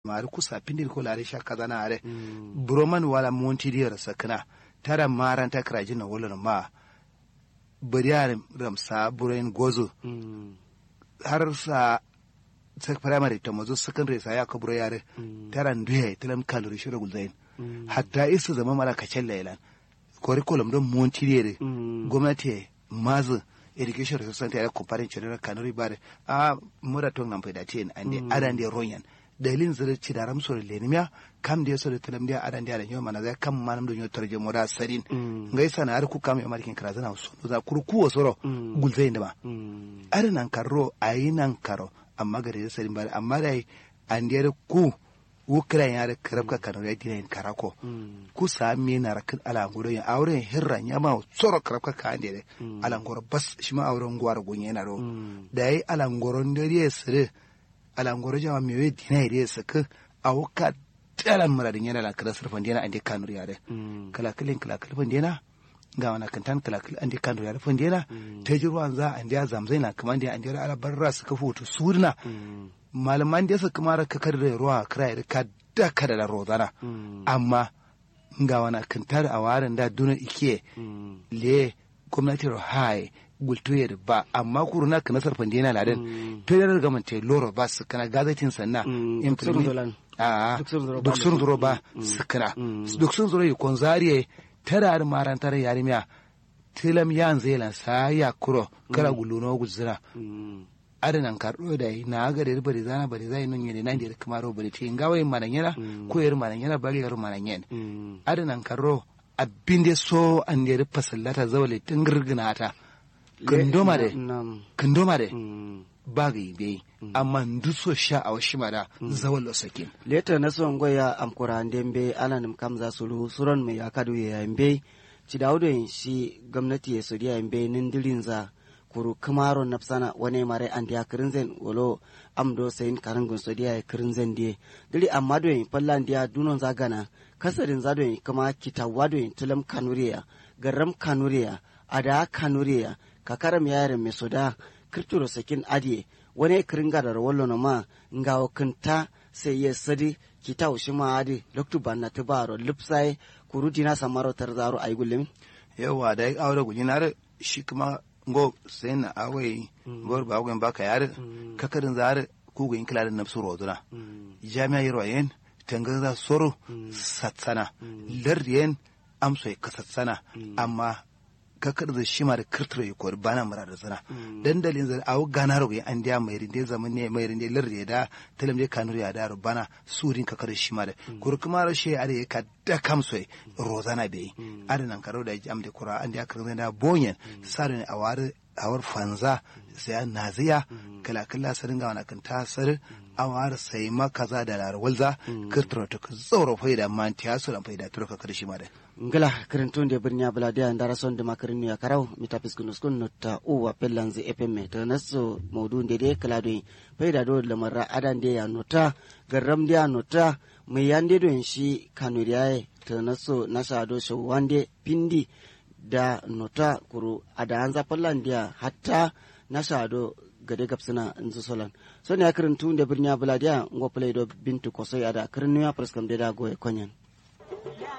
mari kusa pindir ko lare sha kaza na are broman wala monti diyar sakna tara maran ta krajin na wala ma bariya ramsa burayin gozo har sa sa primary ta mazo secondary sa ya kaburo yare tara nduye tilam kalori shira gulzain hatta isa zama mala kacen lailan curriculum don monti diyar gwamnati mazu education resource center ya comparing children kanuri bare a mura tong nan faida tin ande adan de ronyan dalin zira ci da ramso da lenimiya kam da yaso da talam da adan da yau mana zai kam manam da yotar je mura sarin ngai sana har ku kam ya markin kara zana so za kurku wasoro gulzai da ba adan nan karro ayi nan karo amma gare da sarin bare amma dai an da ku wukran ya da karabka kanu ya dina karako ku sami na rakin alangoro ya auren hirran ya ma tsoro karabka ka ande de alangoro bas shi ma auren gwar gunye na ro da yi alangoron da ya sire alangoro jama me we dina ya saka awuka talan muradin yana la kada surfan dina ande kanu ya de kala kalin kala kalfan dina ga wana kantan kala kalin ande kanu ya rufan dina ta jirwan za ande ya zamzai na kaman da ande ala barra suka foto surna malaman da suka mara kakar da ruwa kira da ka daka da rozana amma ga wani kantar a warin da dunar ike le gwamnati hai gultoye da ba amma kuru na kana sarfan dina ladan to yana ga mante loro ba su kana gazatin sanna implement a duk sun zuro ba su kana duk sun zuro yi konzariye tara da marantar yarimiya tilam yan zelan sa ya kuro kara guluno guzira adanan karɗo da na ga da bari zana bari zai nun yene nan da kamaro bari te ngawa yin manan yana ko yar manan yana bari yar manan yen adanan karro abin da so an da fasallata zawale tun girgina ta kandoma da kandoma da ba ga yi amma nduso sha a washi mada zawal sakin leta na son goya amkura ndembe alanim kam za su ruhu suron mai akadu ya yambe ci dawudo shi gwamnati ya sodiya yambe nindirin za kuru kamaro napsana wane mare andi ya kirinzen wolo amdo sayin karangun so dia ya kirinzen die dili amma do yin palla dia dunon zagana kasarin zado yin kama kitawa do yin tulam kanuriya garam kanuriya ada kanuriya kakaram yare me soda kirturo sakin adie wane kiringa da wallo no ma ngawo kinta sai ya sadi kitaw shi ma adi loktu banna tibaro lipsai kuru dina samaro tarzaro ay gullem yawa da ya aure gujinar shi kuma ngo sen awai gor ba gwen baka yar kakarin zar ku gwen kila da nafsu roduna jami'a yiro yen tangar za soro satsana lardiyen amso ka satsana amma kakar da shi ma da kirtiro ya kori bana mura da zana dandalin zai awo gana rogo an diya mai rinde zaman ne mai rinde lardi da talam da kanur ya da bana surin kakar da shi ma da kuri kuma rashe a da ya ka da kamso rozana bai adanan karo da jam da kura an diya kirin da bonyen sarin a wari awar fanza sai naziya kala kala sarin ga wani kan tasar awar sai makaza da larwalza kirtiro ta zauro faida man tiya su dan faida turka karshe ma da ngala kirintun de birnya baladia ndara son de makirin ya karau mita piskunus kun nota uwa pellanzi epemme to naso maudu de de kala do faida do lamara adan de ya nota garam de ya nota mai yande do shi kanuriyaye to naso nasa do so wande pindi da nota kuru ada anza pallandia hatta nasa do gade gabsina nzu solan so ne akirin tun da birnya baladia ngo play do bintu kosoi ada kirin ya preskam de da goye konyan